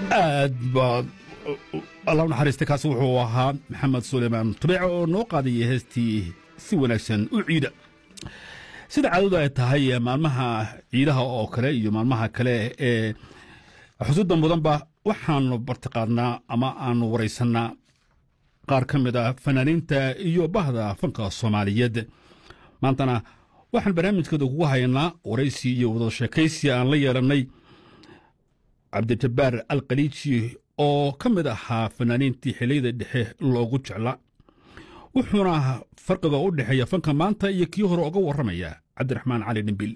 aad baa alla u naxariista kaasi wuxuu ahaa maxamed suleymaan tubeece oo noo qaadaya heestii si wanaagsan u ciida sida caadadu ay tahay maalmaha ciidaha oo kale iyo maalmaha kale ee xusuudda mudanba waxaanu bartiqaadnaa ama aanu waraysannaa qaar ka mid a fanaaniinta iyo bahda fanka soomaaliyeed maantana waxaan barnaamijkeeda kugu haynaa waraysi iyo wada sheekaysi aan la yeelannay cabdijabbaar alkhaliiji oo ka mid ahaa fanaaniintii xilliyada dhexe loogu jeclaa wuxuuna farqiga u dhexeeya fanka maanta iyo kii hore uga warramaya cabdiraxmaan cali dhimbil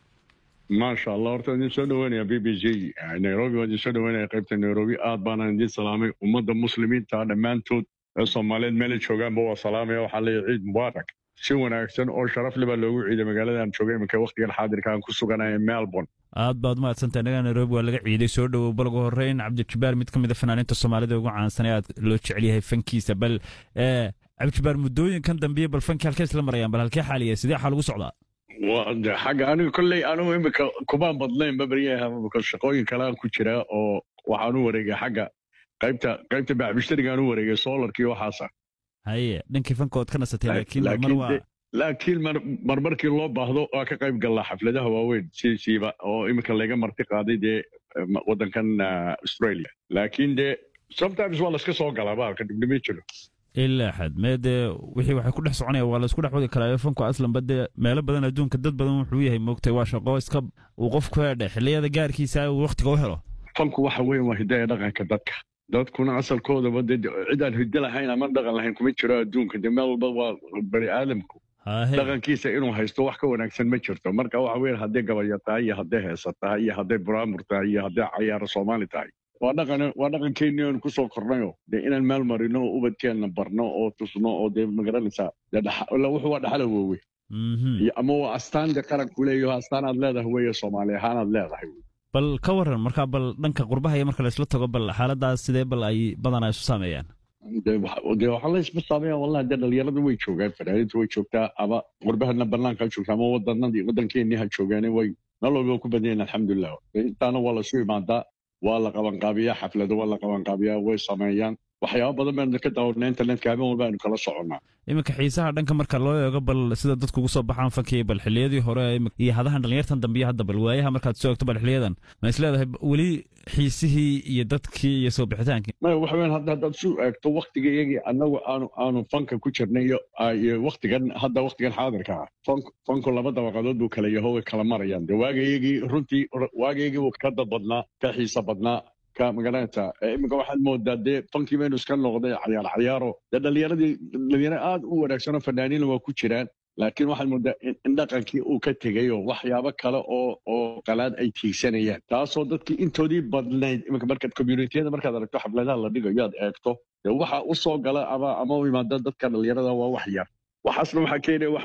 maasha allah horta idin soo dhaweynaya b b j nairobi waa idin soo dhaweynaya qaybta nairobi aad baana idin salaamay ummadda muslimiinta dhammaantood ee soomaaliyeed meela joogaanba waa salaamaya waxaa leeyahay ciid mubaarak si wanaagsan oo sharaf le baa loogu ciiday magaaladaan joogay iminka wakhtigan xaadirka aan ku suganaya melbourne aad baad umahadsantahay inaga nairobi waa laga ciiday soo dhowow bal ugu horreyn cabdijabbaar mid ka mid a fanaaniinta soomaalida ugu caansan ee aad loo jecel yahay fankiisa bal cabdijabbaar muddooyinkan dambiye bal fankii halkee isla marayaan bal halkee xaaliya sidee xaal ugu socdaa xagga aniga kolley anigu imika kumaan badnayn babaryaha shaqooyin kale aan ku jiraa oo waxaan u wareegay xagga qaybta qaybta bacbishtarigaan u wareegay solarkii waxaasa haye dhankii fanka ood ka nasatay laakiin mar waa laakiin marmarkii loo baahdo waa ka qayb gallaa xafladaha waaweyn siisiiba oo iminka layga marti qaaday dee waddankan australia laakiin dee sometimes waa layska soo galaa baalka dhibnimo jiro ilaa xad mee dee wixii waxay ku dhex soconaya waa laysku dhex wadi karaa fanku aslanba dee meelo badan adduunka dad badan wuxuu yahay moogtay waa shaqo iska uu qofku hedhe xilliyada gaarkiisa uu wakhtiga u helo fanku waxa weyn waa hidaya dhaqanka dadka dadkuna asalkoodaba de cid aan hiddo lahayn ama dhaqan lahayn kuma jiro adduunka de meel walba waa bani aadamku dhaqankiisa inuu haysto wax ka wanaagsan ma jirto marka waxa weyn hadday gabayo tahay iyo hadday heesa tahay iyo hadday buraamur tahay iyo hadday cayaaro soomaali tahay waa dhaqan waa dhaqankeennii oonu kusoo kornayo dee inaan meel marino oo ubadkeenna barno oo tusno oo dee magaranaysaa wuxuu waa dhaxala woowe ama waa astaan de qaranku leeyaho astaan aad leedahay weeye soomaali ahaan aad leedahay bal ka waran markaa bal dhanka qurbaha iyo marka laysla tago bal xaaladaas sidee bal ay badanaa isu saameeyaan dee waxaa laysma saameeya wallahi dee dhalinyarada way joogaan fanaaniinta way joogtaa ama qurbahana banaanka ha joogtaa ama wadanadii waddankeennii ha joogaane way meel walba ku badan yahin alxamdulilah intaana waa lasu imaadaa waa la qabanqaabiyaa xaflado waa la qabanqaabiyaa way sameeyaan waxyaaba badan baynu ka daawanaa internetka habeen walba aynu kala soconnaa iminka xiisaha dhanka marka loo eego bal sida dadku ugu soo baxaan fankii bal xilliyadii hore iyo hadahan dhalinyartan dambiyo hadda bal waayaha markaad soo egto bal xiliyadan ma is leedahay weli xiisihii iyo dadkii iyo soo bixitaankii maya waxa weyan hadda haddaad su eegto waktiga iyagii annagu aanu aanu fanka ku jirnay iyo waktigan hadda waktigan xaadirka ah fank fanku laba dabaqadood buu kala yaho way kala marayaan dee waaga iyagii runtii waaga iyagii wuu ka dad badnaa ka xiisa badnaa ka magaranaysa iminka waxaad moodaa dee fankii baynu iska noqday cayaar cayaaro dee dhalinyaradii dhalinyaro aad u wanaagsanoo fanaaniina waa ku jiraan laakiin waxaad moodaa in dhaqankii uu ka tegay oo waxyaabo kale oo oo qalaad ay tiigsanayaan taasoo dadkii intoodii badnayd iminka markaad communitiyada markaad aragto xafladaha la dhigayo aad eegto dee waxa u soo gala ama ama u imaada dadka dhalinyarada waa wax yar waxaasna waxaa keenaya